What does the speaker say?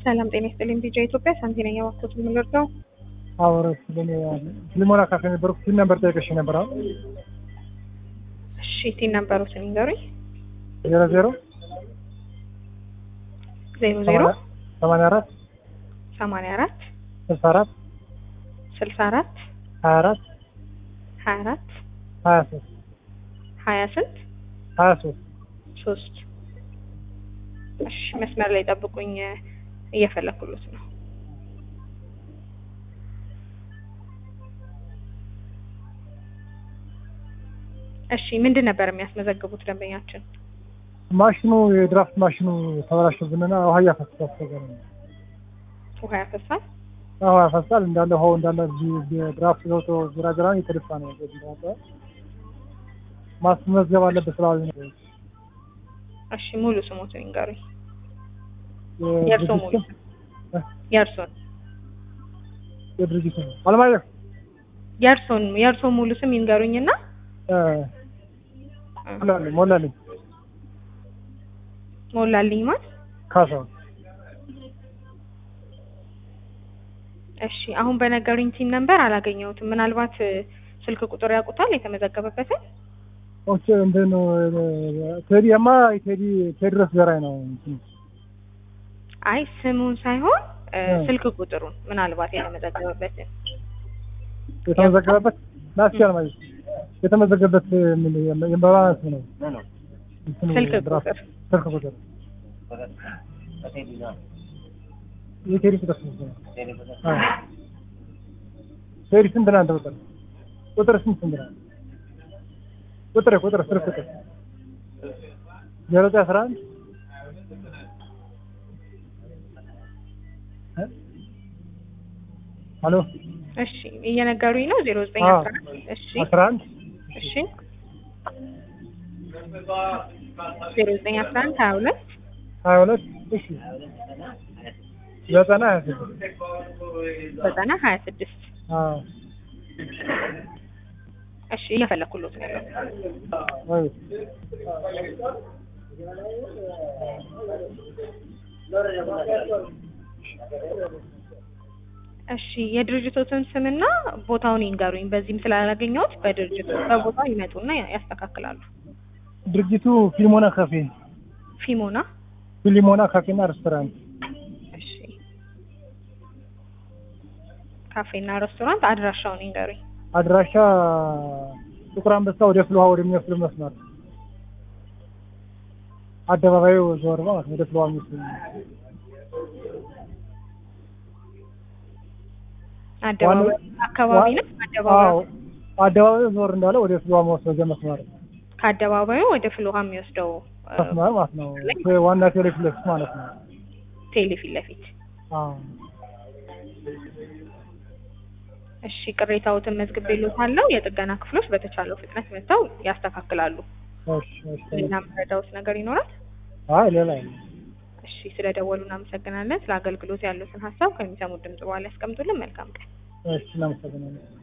ሰላም ጤና ይስጥልኝ። ቢጃ ኢትዮጵያ ሳንቲ ነኝ። እባክዎት የምንወርደው አወረስ ለኔ ያለ ፊልሞና ካፌ ነበርኩ። ፊልም ነበር ጠይቀሽ ነበር። አሁን እሺ፣ ቲን ነበሩትን ይንገሩኝ። ዜሮ ዜሮ ዜሮ ዜሮ ሰማንያ አራት ሰማንያ አራት ስልሳ አራት ስልሳ አራት ሀያ አራት ሀያ አራት ሀያ ሶስት ሀያ ስንት ሀያ ሶስት ሶስት እሺ፣ መስመር ላይ ጠብቁኝ። እየፈለኩሉት ነው። እሺ፣ ምንድን ነበር የሚያስመዘግቡት ደንበኛችን? ማሽኑ የድራፍት ማሽኑ ተበላሽብንና ውሃ እያፈሰሰ አስቸገረ። ውሃ ያፈሳል። ውሃ ያፈሳል እንዳለ ውሃው እንዳለ ድራፍት ገብቶ ግራግራ የተደፋ ነው። ማስመዝገብ አለበት ስላሉ ነው። እሺ፣ ሙሉ ስሞትን ይንገሩኝ። የእርሶ ሙሉ የእርሶን የድርጅቱ ነው። አለማየሁ የእርሶን የእርሶ ሙሉ ስም ይንገሩኝና ሞላልኝ ሞላልኝ ሞላልኝ ማለት ካሳው እሺ አሁን በነገሩኝ ቲም ነምበር አላገኘሁትም። ምናልባት ስልክ ቁጥር ያውቁታል የተመዘገበበትን? ኦኬ እንትን ቴዲ የማ ቴዲ ቴድሮስ ዘራይ ነው። አይ ስሙን ሳይሆን ስልክ ቁጥሩን ምናልባት የተመዘገበበትን የተመዘገበበት ናስቻል ማለት የተመዘገበበት ምን የባላንስ ነው። ስልክ ቁጥር ስልክ ቁጥር የቴዲ ቁጥር ስንት ነው? ቴዲ ስንት ነው? አንተ ቁጥር ቁጥር ስንት ስንት ነው? ቁጥር ቁጥር ስልክ ቁጥር ዜሮ ዘጠኝ አስራ አንድ ሄሎ እሺ እየነገሩኝ ነው። ዜሮ ዘጠኝ አስራ አንድ እሺ አስራ አንድ እሺ ዜሮ ዘጠኝ አስራ አንድ ሀያ ሁለት ሀያ ሁለት እሺ ዘጠና ሀያ ስድስት ዘጠና ሀያ ስድስት አዎ እሺ እየፈለኩሎት ነው ያለው። ወይ እሺ የድርጅቶትን ስምና ቦታውን ይንገሩኝ። በዚህም ስላላገኘሁት በድርጅቱ በቦታው ይመጡና ያስተካክላሉ። ድርጅቱ ፊልሞና ካፌ ፊሞና ፊልሞና ካፌና ሬስቶራንት እሺ ካፌና ሬስቶራንት አድራሻውን ይንገሩኝ። አድራሻ ጥቁር አንበሳ ወደ ፍልውሃ ወደሚወስድ መስመር አደባባዩ ዞር ማለት ነው። ወደ ፍልውሃ የሚወስድ አደባባይ አካባቢ ነው። አደባባዩ አደባባዩ ዞር እንዳለ ወደ ፍልውሃ መወሰጃ መስመር ከአደባባዩ ወደ ፍልውሃ የሚወስደው መስመር ማለት ነው። ዋና ቴሌ ፊት ለፊት ማለት ነው። ቴሌ ፊት ለፊት አዎ እሺ ቅሬታዎትን መዝግቤልዎታለሁ። የጥገና ክፍሎች በተቻለው ፍጥነት መጥተው ያስተካክላሉ። እሺ እሺ። ሌላ መረዳዎት ነገር ይኖራል? አይ ሌላ የለም። እሺ ስለደወሉ እናመሰግናለን። ስለ አገልግሎት ያሉትን ሀሳብ ከሚሰሙት ድምጽ በኋላ ያስቀምጡልን። መልካም ቀን። እሺ እናመሰግናለን።